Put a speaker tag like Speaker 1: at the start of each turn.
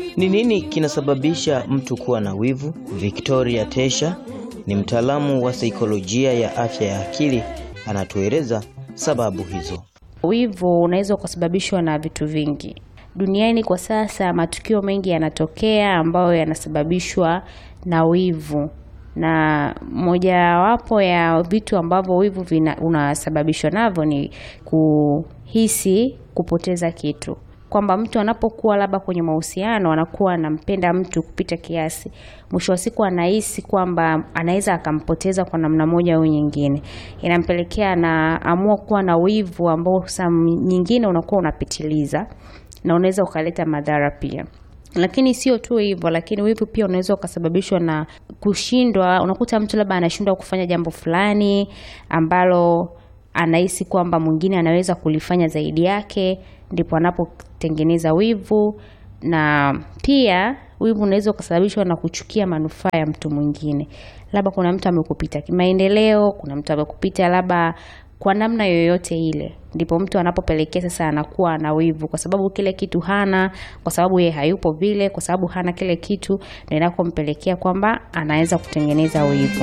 Speaker 1: Ni nini kinasababisha mtu kuwa na wivu? Victoria Tesha ni mtaalamu wa saikolojia ya afya ya akili, anatueleza sababu hizo.
Speaker 2: Wivu unaweza ukasababishwa na vitu vingi duniani. Kwa sasa matukio mengi yanatokea ambayo yanasababishwa na wivu, na mojawapo ya vitu ambavyo wivu vina, unasababishwa navyo ni kuhisi kupoteza kitu, kwamba mtu anapokuwa labda kwenye mahusiano anakuwa anampenda mtu kupita kiasi, mwisho wa siku anahisi kwamba anaweza akampoteza kwa namna moja au nyingine, inampelekea anaamua kuwa na wivu ambao saa nyingine unakuwa unapitiliza na unaweza ukaleta madhara pia. Lakini sio tu hivyo, lakini wivu pia unaweza ukasababishwa na kushindwa. Unakuta mtu labda anashindwa kufanya jambo fulani ambalo anahisi kwamba mwingine anaweza kulifanya zaidi yake, ndipo anapotengeneza wivu. Na pia wivu unaweza ukasababishwa na kuchukia manufaa ya mtu mwingine, labda kuna mtu amekupita kimaendeleo, kuna mtu amekupita labda kwa namna yoyote ile, ndipo mtu anapopelekea sasa anakuwa na wivu, kwa sababu kile kitu hana, kwa sababu yeye hayupo vile, kwa sababu hana kile kitu, ndio inakompelekea kwamba anaweza kutengeneza wivu.